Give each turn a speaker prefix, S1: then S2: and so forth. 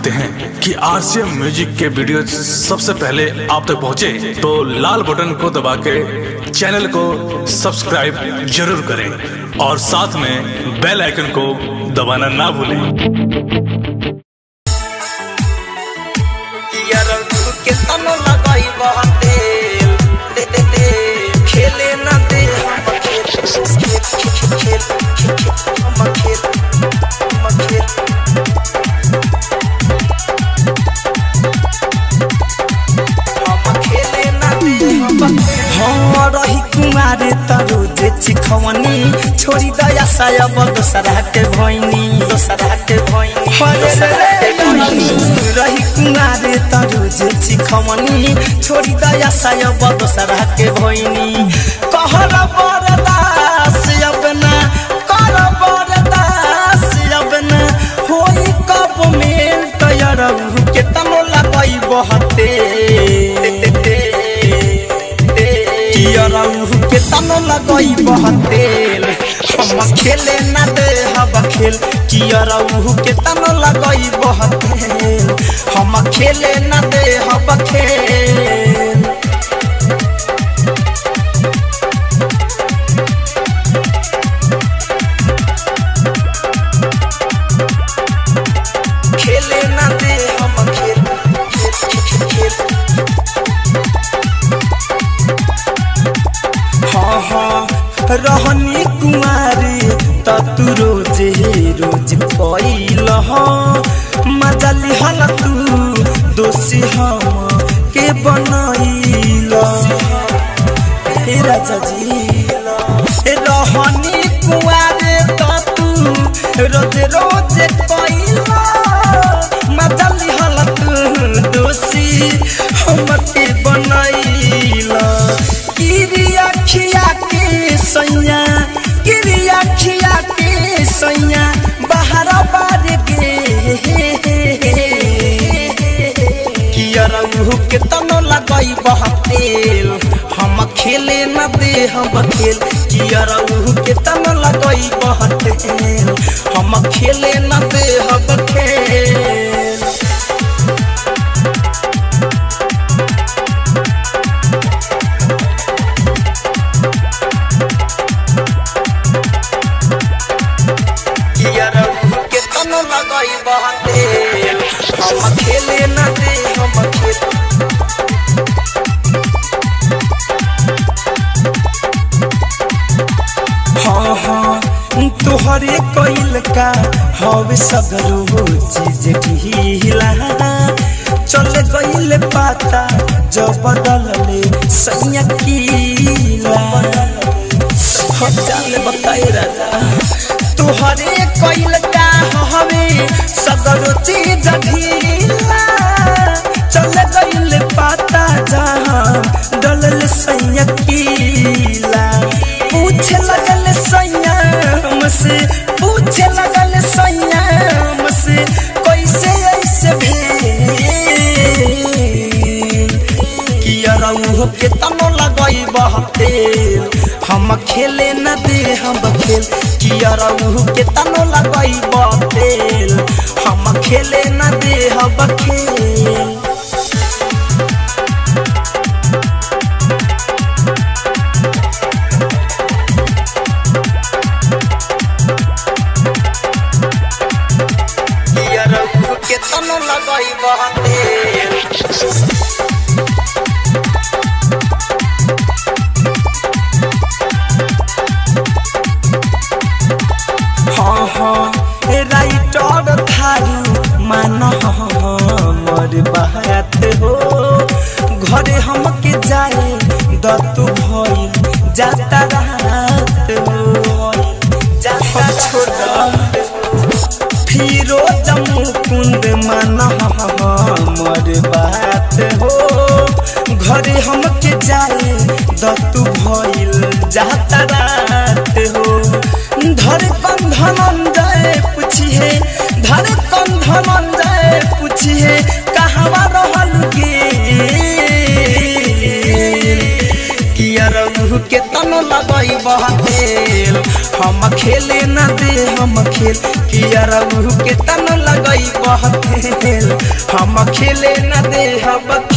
S1: चाहते हैं कि आरसीएम म्यूजिक के वीडियो सबसे पहले आप तक पहुंचे, तो लाल बटन को दबा के चैनल को सब्सक्राइब जरूर करें और साथ में बेल आइकन को दबाना ना भूलें
S2: यार के तनो लगाई तेल दे दे दे खेले ना दे हम खेल खेल खेल खेल खेल हम खेल हम खेल हम खेले ना दे हम हाँ रही कुमारे तरो जे चिखवनी छोड़ी दया साया दोसरा के भैनी दोसरा के भैनी दोसरा के भैनी रही कुमारे तरो जे चिखवनी छोड़ी दया साया दोसरा के भैनी कहर बरदास अब ना कर बरदास अब ना होई कब मेल तैयार के तनो लगई बहते कियरऊ के तनो लगई बहतेल हम खेले ना दे हब खेल कियरऊ के तनो लगई बहतेल हम खेले ना दे हब खेल खेले ना दे हम खेल खेल खेल हाँ हाँ रहनी कुमारी त तू रोजे रोज पैल मजा लिहल तू दोषी हम के बनैल हे राजा जी रहनी कुमारी त तू रोज रोज पैल मजा लिहल तू दोषी हम के बनैल किरिया खिया के सैया किरिया खिया के सैया बाहर बार गे कियरऊ के तनो लगई बहतेल हम खेले न दे हम खेल कियरऊ के तनो लगई बहतेल हम खेले न दे हम खेल कियरऊ के तनो लगई बहतेल हम खेले न दे हम खेल हाँ हाँ तोहरे कोइल का हवे सगरो चीज ढीला चल गइल पाता जब बदलले सैया कीला हम जाने बताए राजा तोहरे कोइल का हवे सगरो चीज ढीला चल गइल पाता जहाँ डलल सैया कीला पूछे लगल सैया हमसे पूछे लगल सैया हमसे कैसे ऐसे भेल कियरऊ के तनो लगई बहतेल हम खेले न दे हम खेल कियरऊ के तनो लगई बहतेल हम खेले न दे हम खेल कियरऊ के तनो लगई बहतेल हाँ हाँ ए राइटर थारू मान हमर बात हो घरे हमके जाए दतु भइल जाता रात हो जाता छोड़ फिरो जम्मू कुंद मन हमर बात हो घरे हमके जाए दतु भइल जाता रात हो धर कंधन जाए पूछिए धर कंधन जाए पूछिए कहवा रहल गे किया रहू के तनो लगई बहतेल हम खेले न दे हम खेल किया रहू के तनो लगई बहतेल हम खेले न दे हम